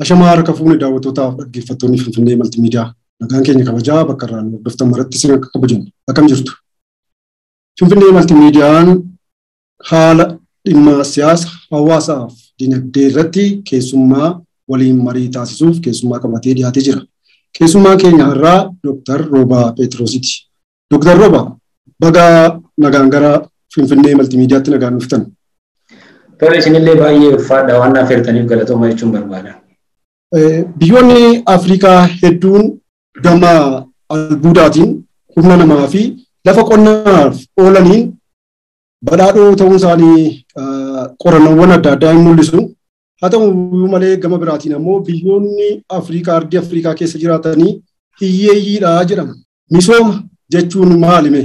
Ashamaa harka fuune daawwattootaaf dhaggeeffattoonni Finfinnee Maltiimiidiyaa nagaan keenya kabajaa bakka irraa hordoftan maratti isin akka kabajamu akkam jirtu. Finfinnee Maltiimiidiyaan haala dhimma siyaasa hawaasaaf dinagdee irratti keessummaa waliin marii taasisuuf keessummaa qabatee dhiyaatee jira. Keessummaa keenya irraa Dooktar Roobaa Pheexiroositi. Dooktar Roobaa baga nagaan gara Finfinnee Maltiimiidiyaatti nagaan dhuftan. Tole isinillee baay'ee ulfaadha waan naaf hirtaniif galatooma jechuun barbaada. Biyyoonni Afrikaa hedduun gama albuudaatiin humna namaa fi lafa qonnaaf oolaniin badhaadhoo ta'uu isaanii qorannoowwan adda addaa hin mul'isu. Haa ta'u malee gama biraatiin ammoo biyyoonni Afrikaa ardii Afrikaa keessa jiraatanii hiyyeeyyiidha jedhama. Misooma jechuun maalime?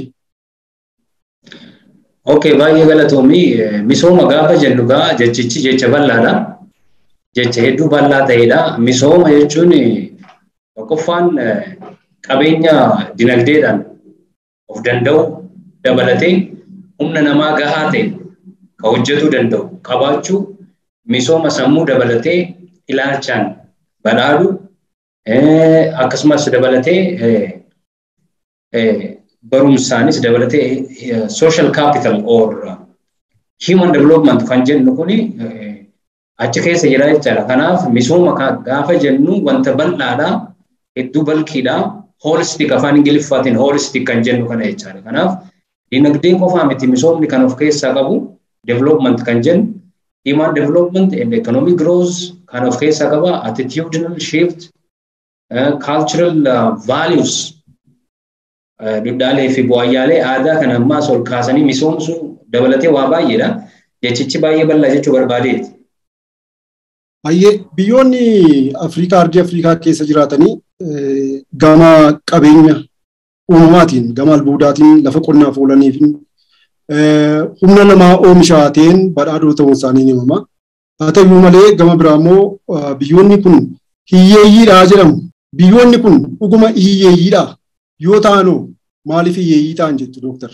Okay, baay'ee galatoomi. Misooma gaafa jennu gaa jechichi jecha bal'aadha. Jecha hedduu bal'aa ta'edha. Misooma jechuun tokkoffaan qabeenya dinagdeedhaan of danda'u dabalatee humna namaa gahaa ta'e kan hojjetuu danda'u qabaachuu misooma sammuu dabalatee ilaalchaan badhaadhu akkasumas dabalatee barumsaanis dabalatee social capital or human development kan jennu kuni achi keessa jira jechaadha. Kanaaf misooma gaafa jennu wanta bal'aadha, hedduu balkiidha, holistic afaan ingiliffaatiin holistic kan jennu kana jechaadha. Kanaaf dinagdeen qofaa miti misoomni kan of keessaa qabu development kan jennu human development and economic growth kan of keessaa qaba attitudinal shift uh, cultural uh, values duudhaalee fi bu'aayyaalee aadaa kan ammaas ol kaasanii misoomsuu dabalatee waa baay'eedha. Jechichi baay'ee bal'aa jechuu barbaadeeti. Baay'ee biyyoonni Afrikaa ardii Afrikaa keessa jiraatanii gama qabeenya uumamaatiin gama albuudaatiin lafa qonnaaf oolanii fi humna namaa oomishaa ta'een badhaadhoo ta'uun isaanii ni himama. Haa ta'u malee gama biraa immoo biyyoonni kun hiyyeeyyiidha jedhamu. Biyyoonni kun dhuguma hiyyeeyyiidha. yoo taanu maaliif hiyyeeyyii ta'an jettu dooktar?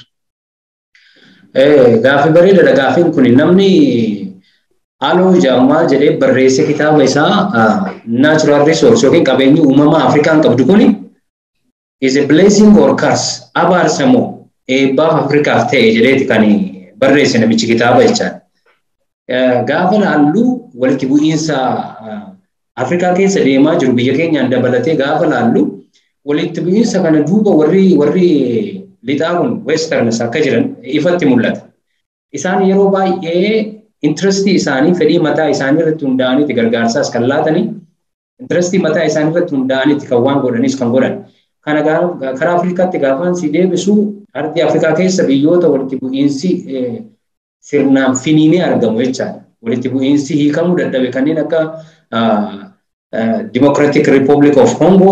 Gaaffii bareedaadha gaaffiin kun namni haaloo jaamaa jedhee barreesse kitaaba isaa natural resource yookiin qabeenyi uumamaa Afrikaan qabdu kun is a blessing or curse abaarsa moo eebbaaf Afrikaaf ta'e jedheeti kan barreesse namichi kitaaba jechaan. Gaafa laallu walitti bu'iinsa Afrikaa keessa deemaa jiru biyya keenyaan dabalatee gaafa laallu walitti bu'iinsa kana duuba warri warri lixaa kun westerns akka jiran ifatti mul'ata. Isaan yeroo baay'ee intirestii isaanii fedhii mataa isaanii irratti hundaa'aniiti gargaarsaas kan laatanii intirestii mataa isaanii irratti hundaa'aniiti kan waan godhanis kan godhan. Kana karaa Afrikaatti gaafaan si deebisu ardii Afrikaa keessa biyyoota walitti bu'iinsi sirnaan finiinee argamu jechaadha. Walitti bu'iinsi hiikamuu dadhabe kanneen akka Democratic Republic of Congo,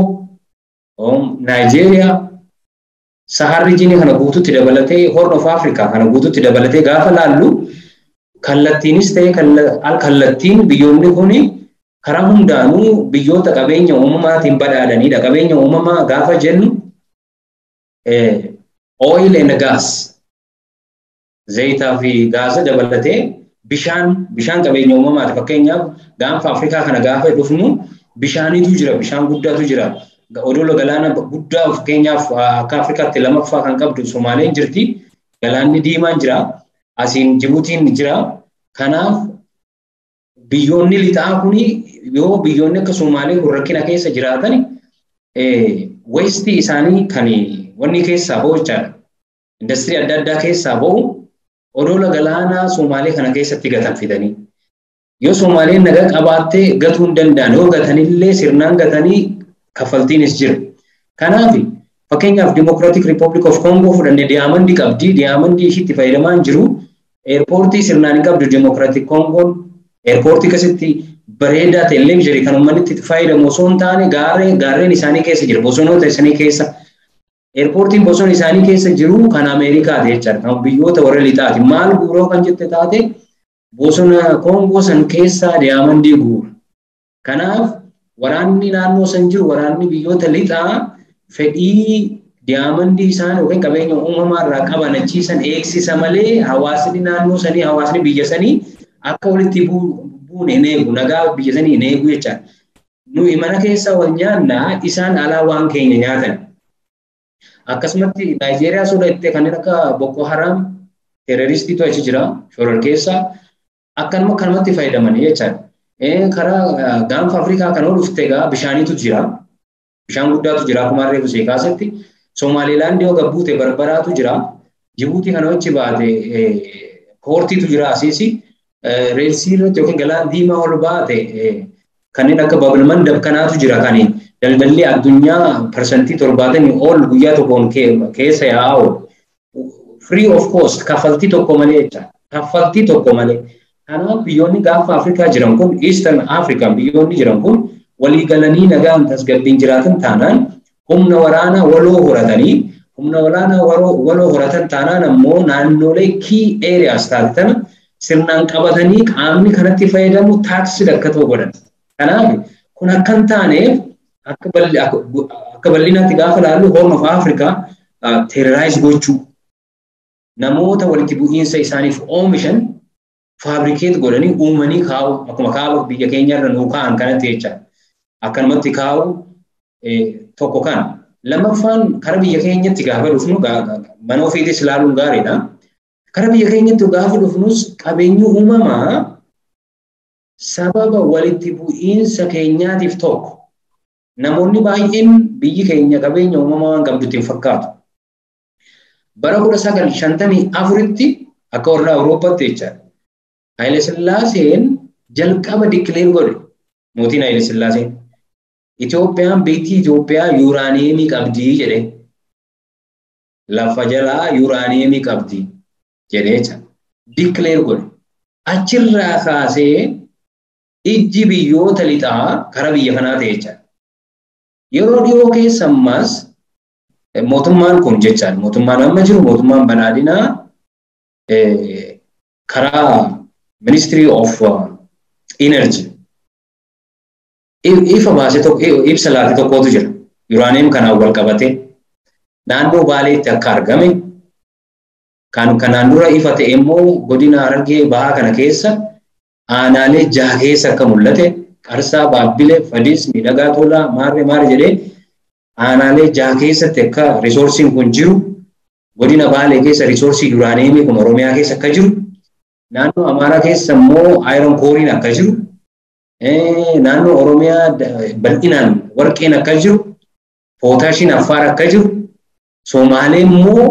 Nigeria, Saharri jini kana guututti dabalatee Horn of Africa kana guututti dabalatee gaafa laallu kallattiinis ta'e kallattiin biyyoonni kuni karaa hundaanuu biyyoota qabeenya uumamaatiin badhaadhanidha. Qabeenya uumamaa gaafa jennu oil and gas zayitaa fi gaasa dabalatee bishaan bishaan qabeenya uumamaati. Fakkeenyaaf gaanfa Afrikaa kana gaafa dhufnu bishaanitu jira bishaan guddaatu jira. odola galaana guddaa fakkeenyaaf akka Afrikaatti lamaffaa kan qabdu Somaaleen jirti. Galaanni diimaan jira. Asiin Jibuutiin jira. Kanaaf biyyoonni lixaa kuni yoo biyyoonni akka Somaalee kun rakkina keessa jiraatan weestii isaanii kan wanni keessaa bahu jechaadha. Industirii adda addaa keessaa bahu odola galaanaa Somaalee kana keessatti gatan fidanii. Yoo Somaaleen nagaa qabaattee gatuu hin danda'an yoo gatanillee sirnaan gatanii kaffaltiinis jira. Kanaaf fakkeenyaaf Democratic Republic of Congo fudhannee diyaamandii qabdi. Diyaamandii ishiitti fayyadamaa hin jiru. Eerpoortii sirnaan hin qabdu Democratic Congoon. Eerpoortii akkasitti bareedaa ta'e illee jira kan uummanni itti fayyadamu osoo hin taane gaarreen isaanii keessa jira. Bosonoota isaanii keessa. Eerpoortiin bosona isaanii keessa jiru kan Ameerikaati jechaadha. Kan biyyoota warra lixaati. Maal guuroo kan jette taate bosona Kongoo san keessaa diyaamandii guura. Kanaaf waraanni naannoo san jiru waraanni biyyoota lixaa fedhii diyaamandii isaan yookiin qabeenya uumamaa irraa qaban achiisan eegsisa malee hawaasni naannoo sanii hawaasni biyya sanii akka walitti buune hin eegu nagaa biyya sanii hin eegu jechaadha. nuyi mana keessa wal nyaannaa isaan alaa waan keenya nyaatan. Akkasumatti Naayijeeriyaa sodattee kanneen akka Boko Haram teeroristiitu achi jira shorar keessa akkanuma kanumatti fayyadamanii jechaadha. Karaa gaanfa Afrikaa kan ol dhufte egaa bishaaniitu jira. Bishaan guddaatu jira akkuma reefu see kaasetti. Somaalilaandii yoo gabbuute barbaraatu jira. Jibuutii kana wajji baate poortiitu jira asiisi. Reelsii irratti yookiin galaan diimaa ol baate kanneen akka babalmandab kanaatu jira kan daldalli addunyaa parsantii torbaatamii ol guyyaa tokkoon keessa yaa'aa oolu. Free of cost kaffaltii tokko malee jecha kaffaltii tokko malee. Kanaaf biyyoonni gaafa Afrikaa jiran kun Eastern African biyyoonni jiran kun walii galanii nagaan tasgabbiin jiraatan taanaan humna waraanaa waloo horatanii humna waraanaa waloo horatan taanaan ammoo naannolee key areas taasisan sirnaan qabatanii qaamni kanatti fayyadamu taaksii akka ta'u godhan. Kanaaf kun akka hin taaneef akka bal'inaatti gaafa ilaallu Horn of Africa terrorize gochuu namoota walitti bu'iinsa isaaniif oomishan faabrikeet godhanii uumanii kaa'u akkuma kaaba biyya keenya irra nuu kaa'an kanatti jecha akkanumatti kaa'u tokko kan lammaffaan kara biyya keenyatti gaafa dhufnu mana ofiitis ilaaluun gaariidha. Kara biyya keenyatti gaafa dhufnus qabeenyi uumamaa sababa walitti bu'iinsa keenyaatiif tokko namoonni baay'een biyyi keenya qabeenya uumamaa waan qabdutti hin fakkaatu. Bara kudha sagal shantamii afuritti akka warra Awurooppaatti jechaadha. Haayile Sillaaseen jalqaba dikileer godhe mootiin Haayile Sillaaseen. Itoophiyaan biyyi Itoophiyaa yuuraaniyeemii qabdii jedhe. Lafa jalaa yuuraaniyeemii qabdii jedhee jecha. Dikileer godhe. Achirraa kaasee ijji biyyoota lixaa kara biyya kanaa ta'e jecha. Yeroo dhiyoo keessa ammas mootummaan kun jechaan mootummaan amma jiru mootummaan badhaadhinaa karaa ministry of energy ifa baase tokko ibsa laate tokkotu jira yuuraaniyeem kanaan wal qabate naannoo baaleetti akka argame kan kanaan dura ifa ta'e immoo godina harargee bahaa kana keessa aanaalee jaha keessa akka mul'ate qarsaa baabbilee fadis miidhagaa tolaa maarree maarree jedhee aanaalee jaha keessatti akka riisoorsiin kun jiru godina baalee keessa riisoorsii yuuraaniyeemii kun oromiyaa keessa akka jiru naannoo amaaraa keessa immoo aayiron kooriin akka jiru naannoo oromiyaa bal'inaan warqeen akka jiru pootaashiin affaar akka jiru somaalee immoo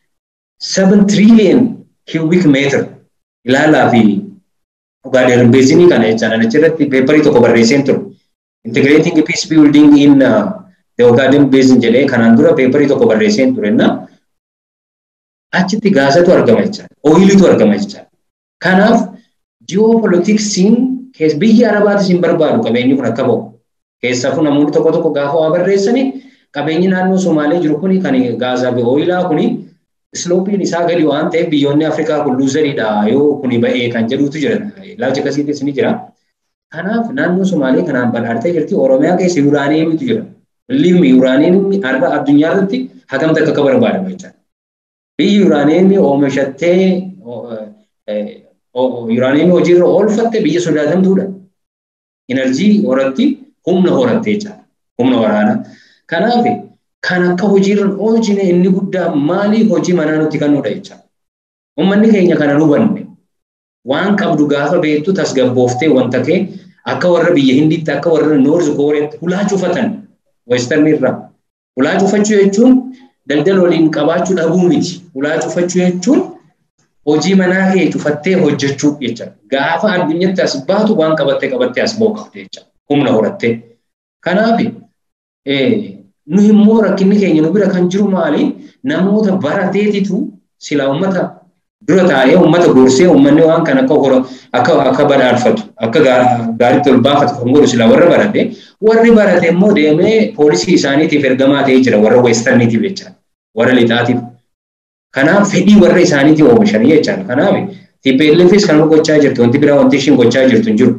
7 trillion cubic meter ilaalaa fi Ugaadeen beezinii kana jechaan achirratti peeparii tokko barreesseen ture. Integrating peace building in the Ugaadeen basin jedhee kanaan dura peeparii tokko barreesseen ture na achitti gaasatu argama jechaan ooyilitu argama jechaan. Kanaaf ji'oopolitiksiin biyya arabaatis hin barbaadu qabeenyi kun akka ba'u. Keessaafuu namoonni tokko tokko gaafa waa barreessanii qabeenyi naannoo Somaalee jiru kuni kan gaasaa fi ooyilaa kuni isloopiin isaa gadi waan ta'eef biyyoonni Afrikaa kun luuzariidha yoo kuni ba'ee kan jedhutu jira. Ilaalcha akkasiitis ni jira. Kanaaf naannoo Somaalee kanaan badhaatee jirti Oromiyaa keessa yuuraaniyeemitu jira. Liimmi yuuraaniyeemii arba addunyaa irratti hagamta akka barbaadamu jechuudha. Biyyi yuuraaniyeemii oomishattee yuuraaniyeemii hojiirra oolfatte biyya sodaatamtuudha. Inerjii horatti humna horattee jechuudha. Humna waraanaa. Kanaaf kan akka hojiirra oolchine inni guddaa maali hojii manaa nutti kennuudha jechuudha. Uummanni keenya kana hubanne waan qabdu gaafa beektu tasgabbooftee wanta kee akka warra biyya hindiitti akka warra noorzi kooreetti hulaa cufatan weestarni irraa. Hulaa cufachuu jechuun daldala waliin qabaachuu dhabuu miti. Hulaa cufachuu jechuun hojii manaa kee cufattee hojjechuu jechuudha. Gaafa addunyatti as baatu waan qabattee qabattee as ba'u qabde jechuudha. Humna horattee. Kanaaf nu immoo rakkinni keenya nu bira kan jiru maali? Namoota barateetitu sila uummata dura taa'ee uummata gorsee uummanni waan kan akka hora akka akka badhaafatu akka gaariitti ol baafatu kan godhu sila warra barate warri barate immoo deemee poolisii isaaniitiif ergamaa ta'ee jira warra weestarniitiif jecha warra lixaatiif. Kanaaf fedhii warra isaaniitiif oomishanii jechaadha. Kanaaf TPLFis kan gochaa jirtu wanti biraa wanti ishiin gochaa jirtu hin jiru.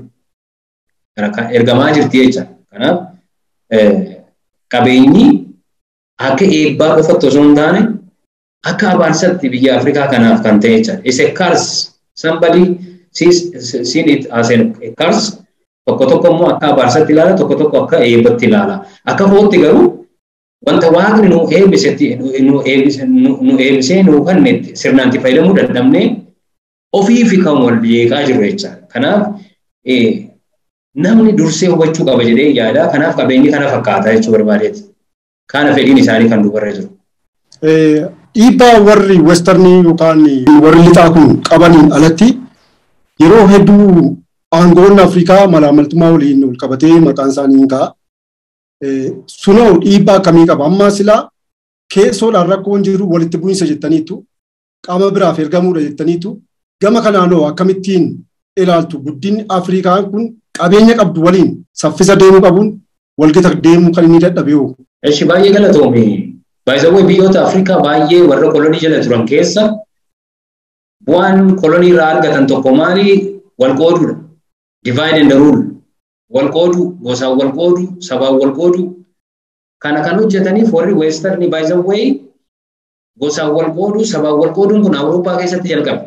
Ergamaa jirti jecha. Kanaaf qabeenyi akka eebbaa qofatti osoo hin taane akka abaarsatti biyya Afrikaa kanaaf kan ta'e jechuudha. Is a curse. Somebody sees seen it as a curse Tokko tokko immoo akka abaarsatti ilaala, tokko tokko akka eebbatti ilaala. Akka kootti garuu wanta waaqni nu eebbisetti nu eebbisee nu kennetti sirnaan itti fayyadamuu dandamnee ofiifi kan wal jeeqaa jiru jecha. Kanaaf namni dursee hubachuu qaba jedhee yaada. Kanaaf qabeenyi kana fakkaata jechuu barbaadeeti. Kana fedhiin isaanii kan dubarra jiru. Dhiibbaa warri westarnii yookaan warri lixaa kun qabaniin alatti yeroo hedduu aangoonni Afrikaa malaamaltummaa waliin wal qabatee maqaan isaanii hin ka'a. Sunoo dhiibbaa akkamii qaba? Amma silaa keessoodhaan rakkoon jiru walitti bu'iinsa jettaniitu qaama biraaf ergamuudha jettaniitu gama kanaanoo akkamittiin ilaaltu guddinni Afrikaa kun qabeenya qabdu waliin saffisa deemuu qabuun walgita deemuu kan inni dadhabe yoo. Eshi baay'ee galatoomi. Baay'isawwan biyyoota Afrikaa baay'ee warra kolonii jala turan keessa bu'aan kolonii irraa argatan tokko maali? Wal qooduudha. Divide and rule. Wal qoodu, gosaan wal qoodu, sabaan wal qoodu. Kana kan hojjetaniif warri weestarni baay'isawwan gosaan wal qoodu, sabaan wal qooduun kun Awurooppaa keessatti jalqabe.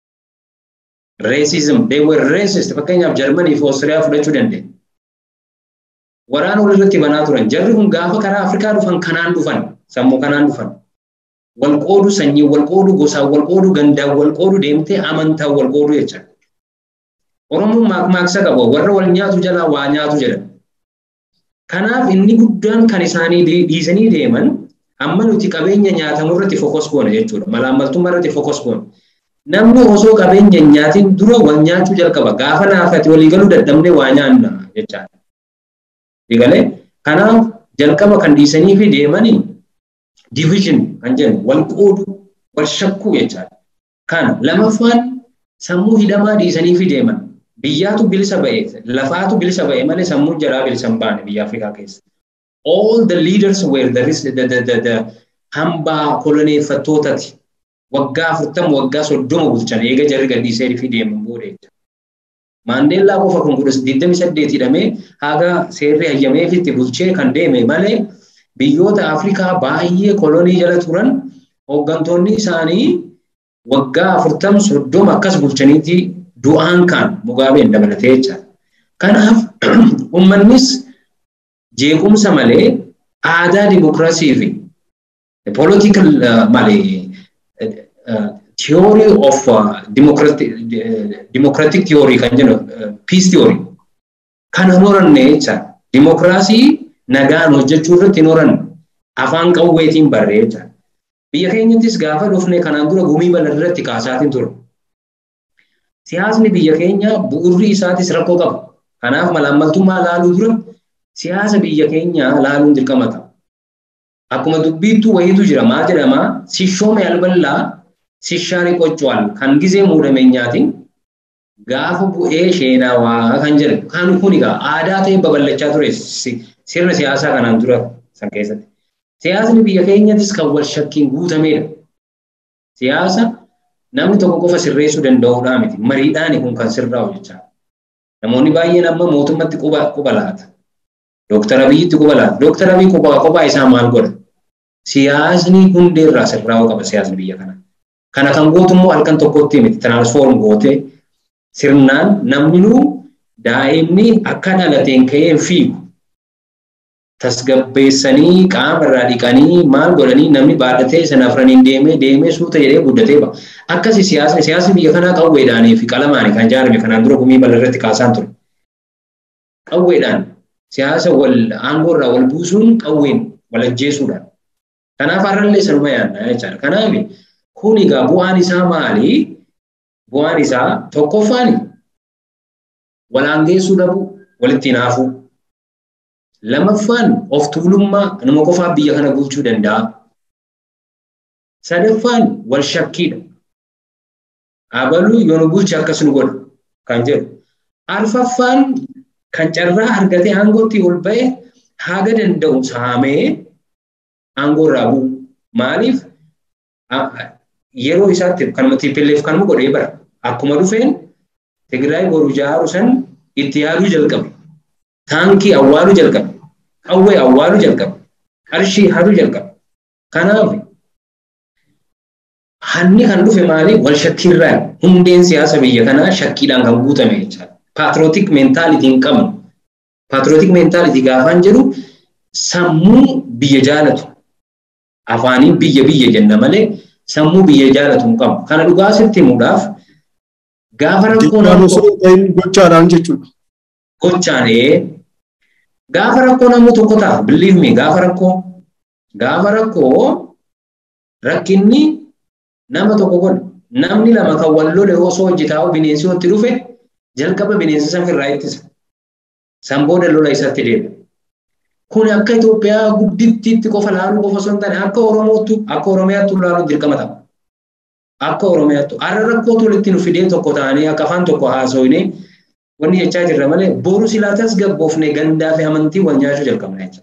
Racism, they were racist. Fakkeenyaaf Jarmanii fi Oostiriyaa fudhachuu dandeenya. Waraana walirratti banaa turan. Jarri kun gaafa karaa Afrikaa dhufan kanaan dhufan. sammuu kanaan dhufan. Wal qoodu sanyii wal qoodu gosaan wal qoodu gandaan wal qoodu deemtee amantaan wal qoodu jecha. Oromoon maakmaaksa qaba warra wal nyaatu jalaa waa nyaatu jedha. Kanaaf inni guddaan kan isaanii dhiisanii deeman amma nuti qabeenya nyaatamu irratti fokus goona jechuudha. Malaammaltummaa irratti fokus goona. Namni osoo qabeenya nyaatiin dura wal nyaachuu jalqaba. Gaafa naafati walii galuu dadhabnee waa nyaanna jechaadha. Digalee kanaaf jalqaba kan dhiisanii fi deemanii division kan jennu wal qoodu wal shakkuu jechaadha. Kan lamaffaan sammuu hidhamaa dhiisanii fi deeman biyyaatu bilisa ba'e lafaatu bilisa ba'e malee sammuun jaraa bilisa hin baane biyya Afrikaa keessa. All the leaders were the, the, the, the, the hambaa koloneeffattootati. Waggaa afurtama waggaa soddoma bulchan eega jarri gadhiisee fi deeman booda jecha. Maandeellaa qofa kun kudha digdami saddeet hidhamee haga seerri hayyameefitti bulchee kan deeme malee biyyoota Afrikaa baay'ee kolonii jala turan hooggantoonni isaanii waggaa afurtam soddoma akkas bulchaniitti du'aan kan Mugaabeen dabalatee jecha. Kanaaf uummannis jeequmsa malee aadaa dimokiraasii fi political malee theory of democratic democratic theory kan jennu peace theory kan hin horanne jecha. Dimokiraasii nagaan hojjechuu irratti hin horanne afaan qawweetiin barree jecha. Biyya keenyattis gaafa dhufne kanaan dura gumii bal'aa irratti kaasaatiin ture. Siyaasni biyya keenya bu'urri isaatis rakkoo qaba. Kanaaf malaammaltummaa laaluu dura siyaasa biyya keenyaa laaluun dirqama ta'a. Akkuma dubbiittuu wayiitu jira maal jedhama sishoome alballaa sishaari qoccwal kan gizee muudame nyaatiin gaafa bu'ee sheenaa waa kan jedhu kan kun egaa aadaa ta'e babal'achaa ture sirna siyaasaa kanaan dura san keessatti. Siyaasni biyya keenyattis kan wal shakkiin guutamedha. Siyaasa namni tokko qofa sirreessuu danda'uudhaa miti. Mariidhaan kun kan sirraa'u jecha. Namoonni baay'een amma mootummatti quba laata. Dooktar Abiyyitti quba laata. Dooktar Abiy kophaa isaa maal godha? Siyaasni hundeerraa sirraa'uu qaba siyaasni biyya kana. Kana kan gootu immoo halkan tokkotti miti tiraansfoorm gootee sirnaan namnuu daa'imni akka dhalateen ka'ee fiigu tasgabbeessanii qaama irraa dhiqanii maal godhanii namni baadhatee sana afraniin deemee deemee suuta jedhee guddatee ba'a. Akkasi siyaasni siyaasni biyya kanaa qawweedhaanii fi qalamaani kan ijaarame kanaan dura gumii bal'aa irratti kaasaan ture. Qawweedhaan siyaasa wal aangoo irraa wal buusuun qawween wal ajjeesuudhaan. Kanaaf har'allee sanuma yaadna jechaadha. Kanaaf kun egaa bu'aan isaa maali? Bu'aan isaa tokkoffaani walaangeessuu dhabuu walitti hinaafuu. Lamaffaan of tuulummaa nama qofaa biyya kana bulchuu danda'a. Sadaffaan wal shakkiidha. Abaluu yoo nu bulche akkas nu godha kan jedhu. Arfaffaan kan carraa argatee aangootti ol ba'e haga danda'u saamee aangoo irraa bu'u. Maaliif yeroo isaatti kanuma TPLF kanuma godhee bara. Akkuma dhufeen Tigraay boru ijaaru san itti yaaduu jalqabe. Taankii awwaaluu jalqabe. Qawwee awwaaluu jalqabe. Qarshii haduu jalqabe. Kanaaf hanni kan dhufe maali? Wal shakkiirraa hundeen siyaasa biyya kanaa shakkiidhaan kan guutame jechaadha. paatrootik meentaalitii hin qabnu. Paatrootik meentaalitii gaafaan jedhu sammuu biyya jaalatu. Afaaniin biyya biyya jenna malee sammuu biyya jaalatu hin qabnu. Kana dhugaa sitti himuudhaaf gaafa rakkoon gochaadhaan jechuudha. Gochaan gaafa rakkoo namni tokko ta'a believe me gaafa rakkoo gaafa rakkoo rakkinni nama tokko godha namni lama kan wal lole osoo hojjetaa bineensi walitti dhufe jalqaba bineensa san irraa ittisa san booda lola isatti deema. Kun akka Itoophiyaa guddittiitti qofa laaluu qofa osoo hin taane akka Oromootti akka Oromiyaatti laaluun dirqama ta'a. Akka Oromiyaatti har'a rakkootu walitti nu fidee tokko ta'anii akka afaan tokko haasofnee wanni jechaa jirra malee boru silaatas gabboofnee gandaa fi amantii wal nyaachuu jalqabna jechuudha.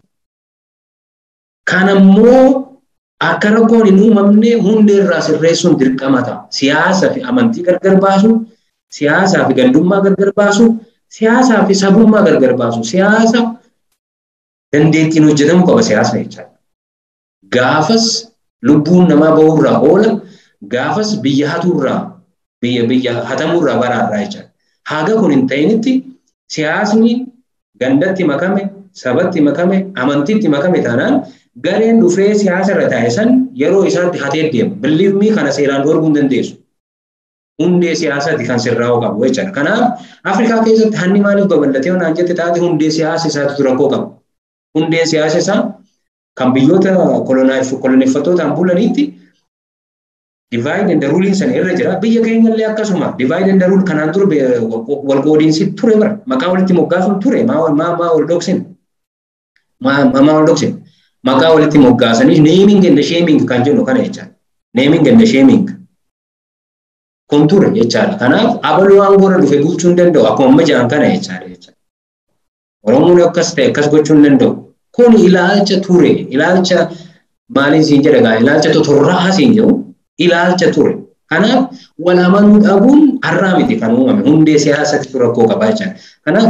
Kan ammoo akka rakkoon hin uumamne hundee irraa sirreessuun dirqama ta'a. Siyaasaa fi amantii gargar baasu, siyaasaa fi gandummaa gargar baasu, siyaasaa fi sabummaa gargar baasu, siyaasa dandeettiin hojjetamuu qaba siyaasni jechuudha. Gaafas lubbuun namaa bahurraa oola, gaafas biyya hatuurraa biyya biyya hatamuurraa baraarraa jechuudha. Haga kun hin ta'initti siyaasni gandatti makame, sabatti makame, amantiitti makame taanaan gareen dhufee siyaasa irra taa'e san yeroo isaatti hatee deema. Believe me kana seeraan dhoorguu hin dandeessu. Hundee siyaasaati kan sirraa'uu qabu jechuudha. Kanaaf Afrikaa keessatti hanni maaliif babal'atee onaan jette taate hundee siyaasa isaatu rakkoo qaba. Hundeen siyaasa isaa kan biyyoota koloneeffattootaan bulaniitti divide and rule sana irra jira. Biyya keenyallee akkasuma divide and rule kanaan dura wal qoodiinsi ture bara. Maqaa walitti moggaasuun ture. Maa maa maa wal dhoksin. Maa maa wal dhoksin. Maqaa walitti moggaasanii naming and shaming kan jennu kana jechaadha. Naming and shaming. Kun ture jechaadha. Kanaaf abaluu aangoorra dhufe bulchuu hin danda'u. Akkuma amma jedhan kana jechaadha jechaadha. Oromoon akkas ta'e akkas gochuu hin danda'u. Kun ilaalcha ture. Ilaalcha maaliin siin jedha gaa ilaalcha totorraa siin jedhu ilaalcha ture. Kanaaf wal amanuu dhabuun har'aa miti kan uumame hundee siyaasatti rakkoo qabaa jechaadha. Kanaaf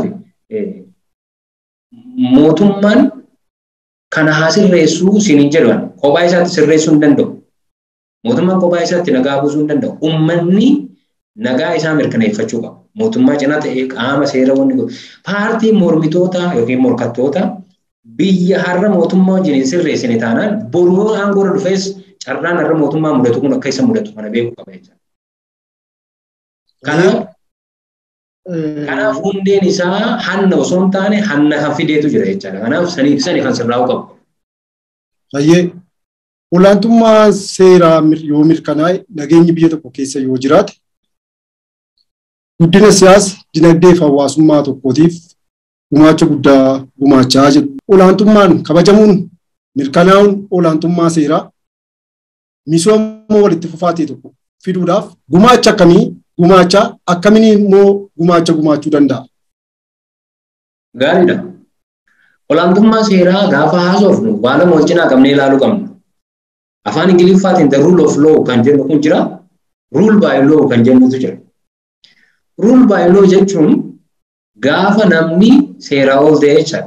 mootummaan kana haa sirreessuu siin hin jedhan kophaa isaatti sirreessuu hin danda'u. Mootummaan kophaa isaatti nagaa buusuu hin danda'u. Uummanni nagaa isaa mirkaneeffachuu qaba. Mootummaa cinaa ta'ee qaama seera wanni godhu. Paartiin mormitoota yookiin morkattoota biyya har'a mootummaa wajjin hin sirreessine taanaan boruu aangoorra dhufees carraan har'a mootummaa mudatu kun akka isa mudatu kana beekuu qaba jechuudha. Kanaaf Kanaaf hundeen isaa hanna osoo hin taane hanna kan fideetu jira jechaadha. Kanaaf sanii sani kan sirraa'uu qabu. Baay'ee olaantummaa seeraa yoo mirkanaa'e nageenyi biyya tokko keessa yoo jiraate guddina siyaasa dinagdee fi hawaasummaa tokkootiif gumaacha guddaa gumaachaa jiru. Olaantummaan kabajamuun mirkanaa'uun olaantummaa seeraa misooma walitti fufaa ta'e tokko fiduudhaaf gumaacha akkamii gumaacha akkamiin immoo gumaacha gumaachuu danda'a? Gaariidha. Olaantummaa seeraa gaafa haasofnu waan lama wal cinaa qabnee ilaaluu qabna. Afaan Ingiliffaatiin the rule of law kan jennu kun jira. Rule by law kan jennutu jira. Rule by law jechuun gaafa namni seeraa ol ta'e jechaadha.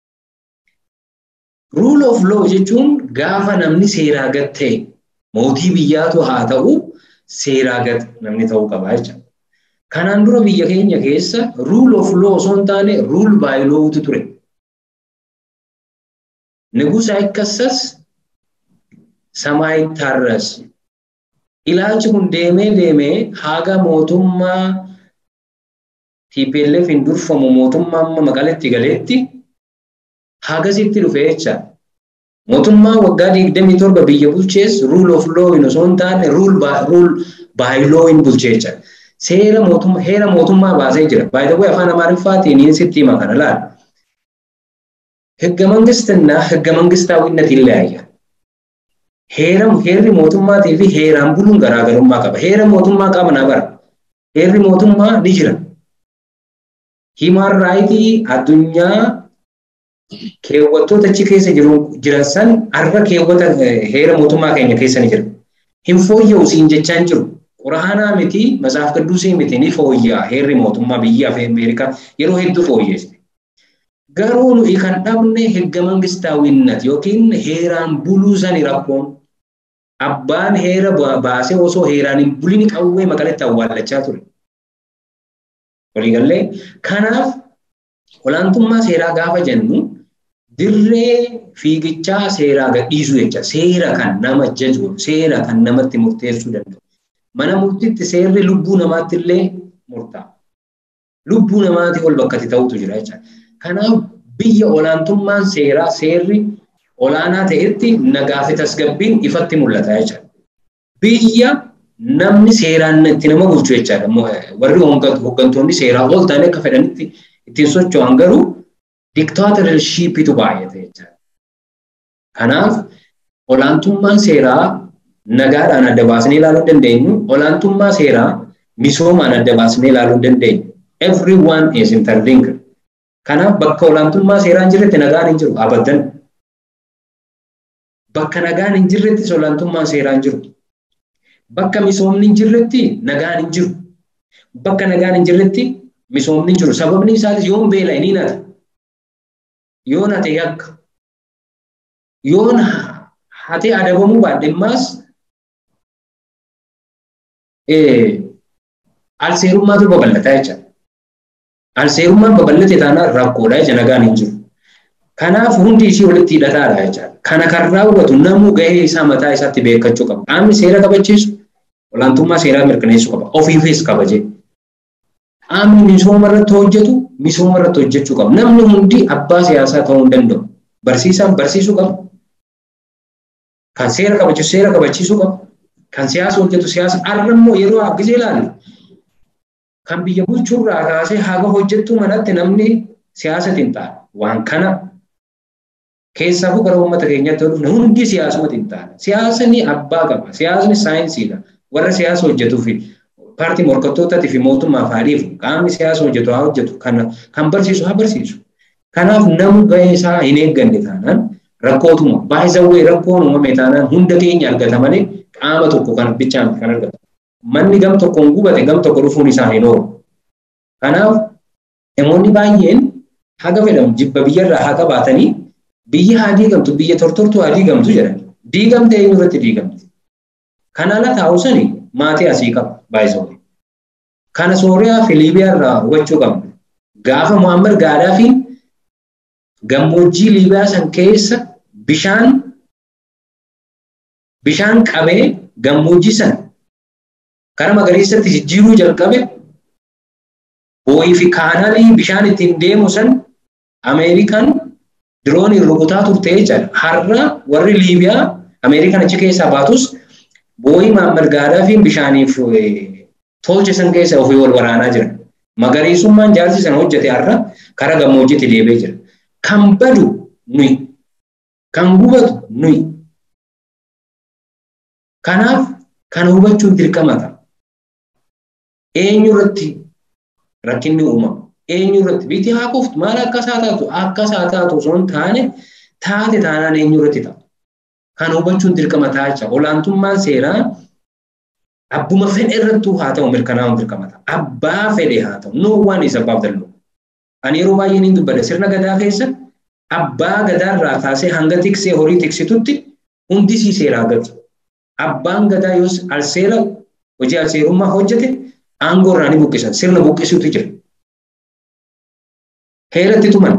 Rule of law jechuun gaafa namni seeraa gad ta'e mootii biyyaatu haa ta'u seeraa gad namni ta'uu qaba jechuudha. Kanaan dura biyya keenya keessa rule of law osoo hin taane rule by lawtu ture. Nigusa ikkasas samaayi tarras. Ilaalchi kun deemee deemee haga mootummaa TPLF hin durfamu mootummaa amma maqaletti galeetti hagasitti dhufe jecha. Mootummaa waggaa digdamii torba biyya bulchees rule of law hin osoo hin taane rule by law hin bulchee jecha. Seera mootummaa heera mootummaa baasee jira. By the way afaan Amaariffaatiin hin sitti hima kana laala. ህገ መንግስትና ህገ መንግስታዊነት ይለያያል። ሄረም ሄሪ ሞቱማtii fi heeraan buluun garaagarummaa qaba. Heera mootummaa qabna bara. Heerri mootummaa ni jira. Himaan raayitii addunyaa keewwattoota achi keessa jiran san har'a keewwata heera mootummaa keenya keessa ni jira. Hin fooyya'u siin jechaan jiru. Quraanaa miti, matsaaf qidduusii miti ni fooyya'a heerri mootummaa biyyaa fi Ameerikaa yeroo hedduu fooyyeesse. Garuu nuyi kan dhabne hegga mangistaawwinnat yookiin heeraan buluu sani rakkoon. Abbaan heera baasee osoo heeraan hin bulini qawwee maqaletti awwaallachaa ture. Waliigallee kanaaf olaantummaa seeraa gaafa jennu dirree fiigichaa seeraa gadhiisuu jecha seera kan nama jaju seera kan namatti murteessuu danda'u. Mana murtiitti seerri lubbuu namaatti illee murtaa'a. Lubbuu namaatii ol bakka itti ta'utu jira jecha. Kanaaf biyya olaantummaan seeraa seerri olaanaa ta'etti nagaa fi tasgabbiin ifatti mul'ata jecha. Biyya namni seeraan itti nama bulchu jechaadha. Warri hooggantoonni seeraa ol ta'anii akka fedhanitti ittiin socho'an garuu diktaatorshippiitu baay'ate jechaadha. Kanaaf olaantummaan seeraa nagaadhaan adda baasnee ilaaluu hin dandeenyu. Olaantummaa seeraa misoomaan adda baasnee ilaaluu hin dandeenyu. Everyone is interlinked. Kanaaf bakka olaantummaa seeraa hin jirretti nagaan hin jiru abadan. Bakka nagaan hin jirrettis olaantummaan seeraa hin jiru. Bakka misoomni hin jirretti nagaan hin jiru. Bakka nagaan hin jirretti misoomni hin jiru. Sababni isaatis yoon beela'e ni nata. Yoon hate yakka. Yoon hate adabamuu baadhe immaas alseerummaatu babal'ataa jecha. Alseerummaan babal'ate taanaan rakkoodha jecha nagaan hin jiru. Kanaaf hundi isii walitti hidhataadha jecha. Kana kan raawwatu namuu gahee isaa mataa isaatti beekachuu qaba. Qaamni seera kabachiisu olaantummaa seeraa mirkaneessuu qaba. Ofiifis kabajee. Qaamni misooma irratti hojjetu misooma irratti hojjechuu qaba. Namni hundi abbaa siyaasaa ta'uu hin danda'u. Barsiisaan barsiisuu qaba. Kan seera kabachiisu seera kabachiisuu qaba. Kan siyaasa hojjetu siyaasa. Har'a immoo yeroo akkasii ilaalle kan biyya bulchuurraa kaasee haga hojjettuu manatti namni siyaasatiin ta'a. Waan kana Keessaafu gara uummata keenyatti dhufne hundi siyaasumatti hin taane. Siyaasni abbaa qaba. Siyaasni saayinsiidha. Warra siyaasa hojjetuu fi paartii morkattootatii fi mootummaaf haa dhiifu. Qaamni siyaasa hojjetu haa hojjetu. Kan barsiisu haa barsiisu. Kanaaf namu gahee isaa hin eegganne taanaan rakkootuma. Baay'isawwee rakkoon uumame taanaan hunda keenya argata malee qaama tokko kan bichaan kan argatu. Manni gam tokkoon gubate gam tokko dhufuun isaa hin oolu. Kanaaf namoonni baay'een haga fedhamu jibba biyyarraa haa qabaatanii biyya haa diigamtu biyya tortortuu haa diigamtu jedhan diigamte eenyu irratti diigamti kana ala taa'u sani maatii asii qaba baay'isawwe kana sooriyaa fi liibiyaa irraa hubachuu qabna gaafa muhammad gaadaa fi gammoojjii liibiyaa san keessa bishaan bishaan qabee gammoojjii san kara magariisatti jijjiiruu jalqabe boo'ii fi kaanaalii bishaan ittiin deemu san ameerikaan dirooniin rukutaa turte jechaadha. Har'a warri Liibiyaa Ameerikaan achi keessaa baatus boo'ii Muhammad Gaadaafiin bishaaniif tolche san keessa ofii wal waraanaa jiran. Magariisummaan jaarsi sana hojjete har'a kara gammoojjiitti deebi'ee jira. Kan badu nuyi. Kan gubatu nuyi. Kanaaf kana hubachuun dirqama ta'a. Eenyu irratti rakkinni uumama? eenyu irratti biyyi haa kuftu maal akkas haa taatu akkas haa taatu osoo hin taane taate taanaan eenyu irratti ta'a. Kan hubachuun dirqama ta'a jecha olaantummaan seeraa abbuma fedhe irrattuu haa ta'u mirkanaa'uun dirqama ta'a. Abbaa fedhe haa ta'u no one is above the law. Ani yeroo baay'ee ni dubbadha sirna gadaa keessa abbaa gadaarraa kaasee hanga tiksee horii tiksitutti hundi sii seeraa gatu. Abbaan gadaa yoo alseera hojii alseerummaa hojjete aangoo irraa ni buqqisan sirna buqqisuutu jira. heeratti tuman.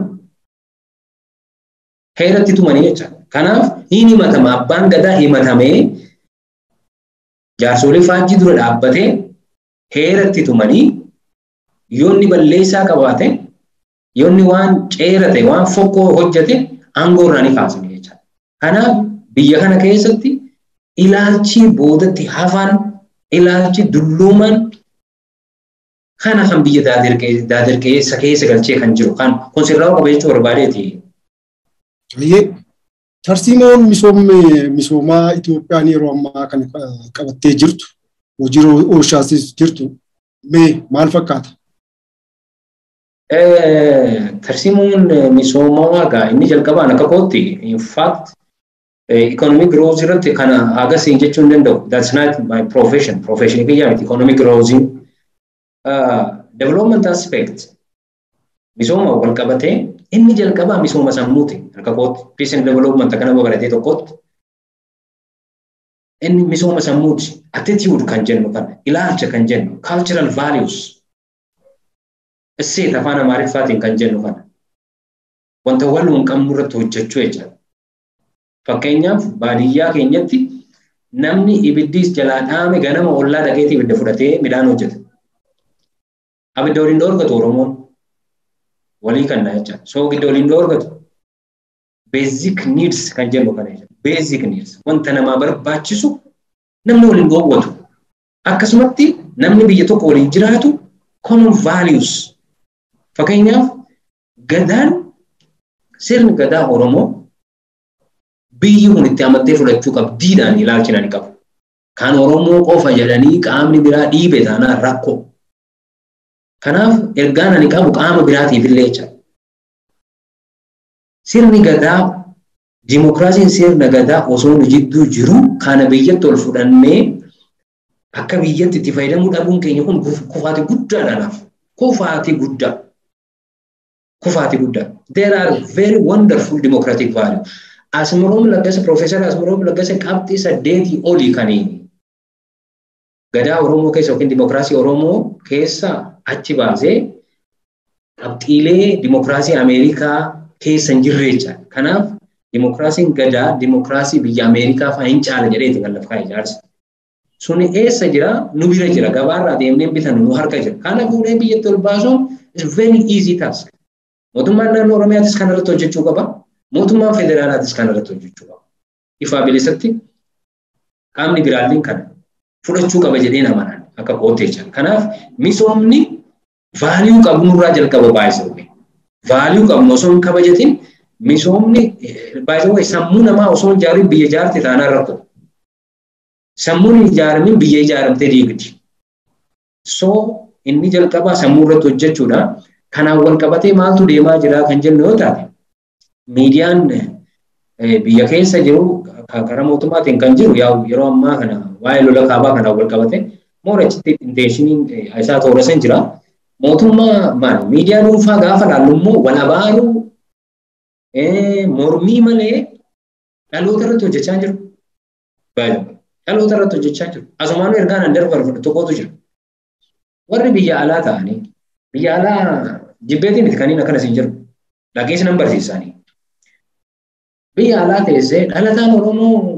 Heeratti tumanii jecha. Kanaaf hin himatama abbaan gadaa himatamee jaarsolee faajjii dura dhaabbatee heeratti tumanii yoonni balleessaa qabaate yoonni waan ceerate waan fokkoo hojjete aangoo irraa ni kaasanii jecha. Kanaaf biyya kana keessatti ilaalchi boodatti hafan ilaalchi dulluuman kana kan biyya daadirqeessa keessa galchee kan jiru kan kun sirraa qaba jechuu barbaadeeti. Baay'ee tarsiimoon misoomaa Itoophiyaan yeroo ammaa kana qabattee jirtu hojii oolchaas jirtu mee maal fakkaata? Tarsiimoon misoomaa egaa inni jalqabaan akka kootti in fact economic growth irratti kana agasiin jechuu hin danda'u. That's not my profession. Profession kiyyaa miti economic growth development aspect misooma wal qabatee inni jalqabaa misooma sammuuti harka kootti peace and development akka nama baratee tokkotti inni misooma sammuuti attitude kan jennu kana ilaalcha kan jennu cultural values Isseet afaan Amaariffaatiin kan jennu kana. Wanta wal hin qabnu irratti hojjechuu jechuudha. Fakkeenyaaf baadiyyaa keenyatti namni ibiddis jalaa dhaame ganama ollaa dhaqeetii ibidda fudhatee midhaan hojjeta. Abidda waliin dhoorgatu Oromoon walii kan jecha. Soogidda waliin dhoorgatu. Basic needs kan jennu kana jechuudha. Basic needs wanta namaa barbaachisu namni waliin dhoowwatu. Akkasumatti namni biyya tokko waliin jiraatu common values. Fakkeenyaaf gadaan sirni gadaa Oromoo biyyi kun itti amattee fudhachuu qabdiidhaan ilaalchina ni qabu. Kan Oromoo qofa jedhanii qaamni biraa dhiibe taanaan rakkoo. Kanaaf ergaan ani qabu qaama biraatiif illee jecha. Sirni gadaa Dimookiraasiin sirna gadaa osoo nu jidduu jiru kana biyyatti ol fudhannee akka biyyatti itti fayyadamuu dhabuun keenya kun kufaati guddaadhaanaaf. Kufaati guddaa. Kufaati guddaa. There are very wonderful democratic values. Asmiroom Laggasa, Profeesar Asmiroom Laggasa qabxii saddeetii olii kaniini. Gadaa Oromoo keessa yookiin dimookiraasii Oromoo keessa achi baasee qabxiilee dimookiraasii Ameerikaa keessa hin jirre jecha. Kanaaf dimookiraasiin gadaa dimookiraasii biyya Ameerikaa fa'aa hin caala jedheeti kan lafa kaa'e ijaarsa. Suni eessa jira? Nu bira jira. Gabaarraa deemnee bitan nu harka jira. Kana fuudhee biyyatti ol baasuun is very easy task. Mootummaan naannoo Oromiyaatis kana irratti hojjechuu qaba. Mootummaan federaalaatis kana irratti hojjechuu qaba. Ifaa bilisatti qaamni biraalleen kana fudhachuu qaba jedhee namanaan akka koottee jira. Kanaaf misoomni vaaliyuu qabnurraa jalqaba baay'isuu. Vaaliyuu qabnu osoo hin kabajatin misoomni baay'isuu sammuu namaa osoo hin ijaarin biyya ijaarte taanaan rakkoo. Sammuun hin ijaaramin biyya ijaaramtee diigdi. So inni jalqabaa sammuu irratti hojjechuudha. Kanaan wal qabatee maaltu deemaa jira kan jennu yoo taate miidiyaan biyya keessa jiru karaa mootummaatiin kan jiru yeroo ammaa kana waa'ee lola kaabaa kanaan wal qabate moorachitti inteeshiniin isaa toorasan jira. Mootummaa maal miidiyaa dhuunfaa gaafa laallu immoo wal abaaruu mormii malee dhaloota irratti hojjechaa jiru. Dhaloota irratti hojjechaa jiru. Asumaanuu ergaan an darbarfatu tokkotu jira. Warri biyya alaa ta'anii biyya alaa jibbeetiin itti kaniin akkanas hin jiru. Dhageessi nan barsiisanii. Biyya alaa teessee dhalataan Oromoo